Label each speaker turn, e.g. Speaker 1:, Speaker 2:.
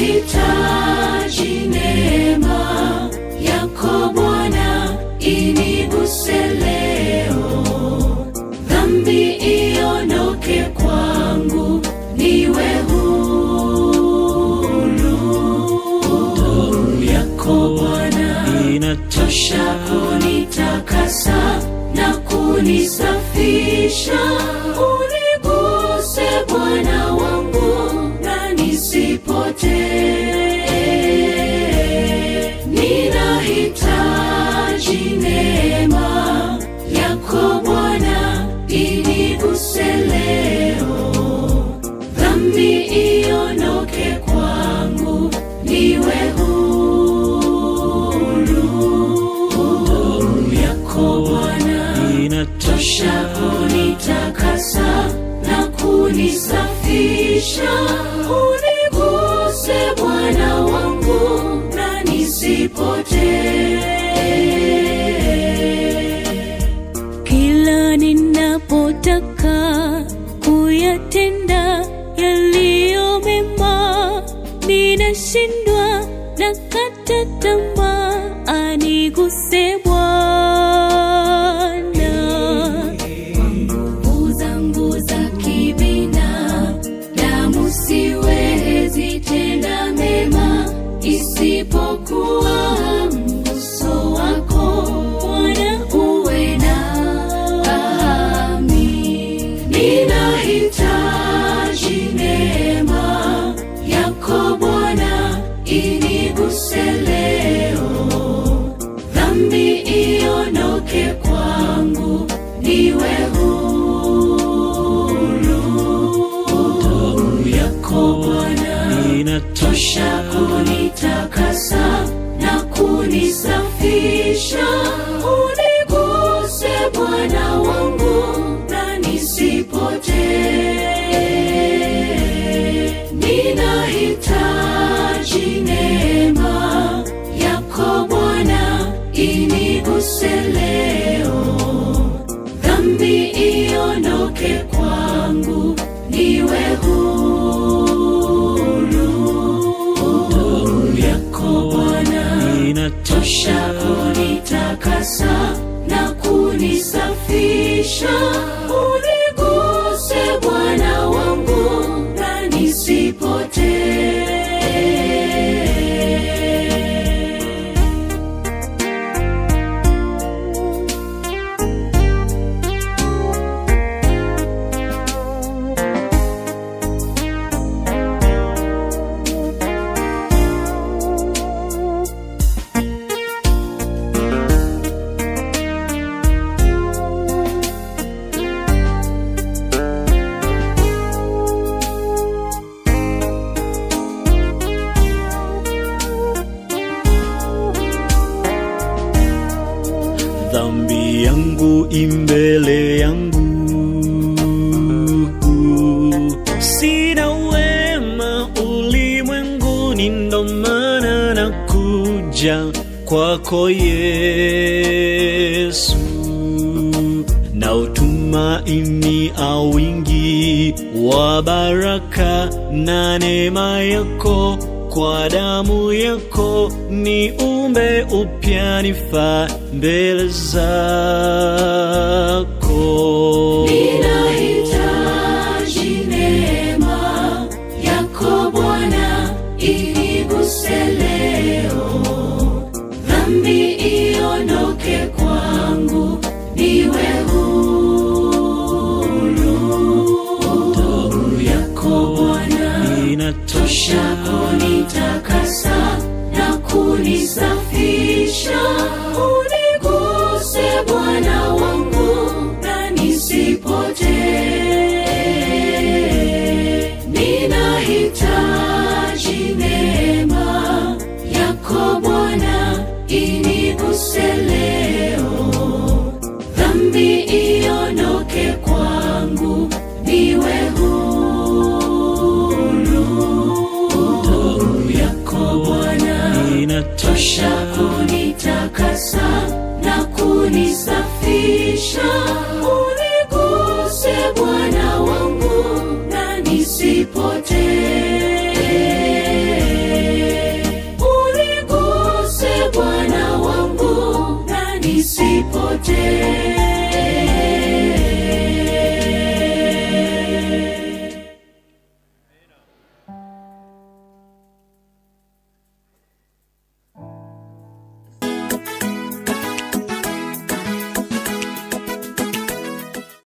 Speaker 1: ninahitaji neema yako Bwana, iniguse leo, dhambi iondoke kwangu, niwe huru. Damu yako Bwana inatosha kunitakasa na kunisafisha. Uniguse Bwana wangu na nisipotee. Ninahitaji neema yako Bwana, iniguse leo, dhambi iondoke kwangu, niwe huru. Damu yako Bwana inatosha kunitakasa na kunisafisha. Uniguse Bwana wangu na nisipotee.
Speaker 2: Kila ninapotaka kuyatenda yaliyo mema, ninashindwa na kata tamaa. Aniguse Bwana.
Speaker 1: nguvu zangu za kibina damu siwezi tenda mema isipokuwa mguso wako Bwana uwe nami ninahitaji neema yako Bwana iniguse leo dhambi iondoke kwangu, niwe huru. Damu yako Bwana inatosha kunitakasa na kunisafisha. Uniguse Bwana wangu na nisipotee. Ninahitaji neema yako Bwana, iniguse leo, dhambi iondoke kwangu, niwe huru. Damu yako Bwana inatosha kunitakasa na kunisafisha. Uniguse Bwana wangu na nisipotee.
Speaker 3: dhambi yangu imbele yangu sina wema ulimwenguni ndo maana nakuja kwako yesu na utumaini awingi wa baraka na neema yako kwa damu yako ni umbe upya nifaa mbele zako
Speaker 1: Ninahitaji neema yako Bwana, iniguse leo, dhambi iondoke kwangu, niwe huru. Damu yako Bwana inatosha kunitakasa na kunisafisha. Uniguse Bwana wangu na nisipotee. Ninahitaji neema yako Bwana, iniguse leo, dhambi iondoke kwangu, niwe huru. Damu yako Bwana inatosha kunitakasa na kunisafisha. Uniguse Bwana wangu na nisipotee.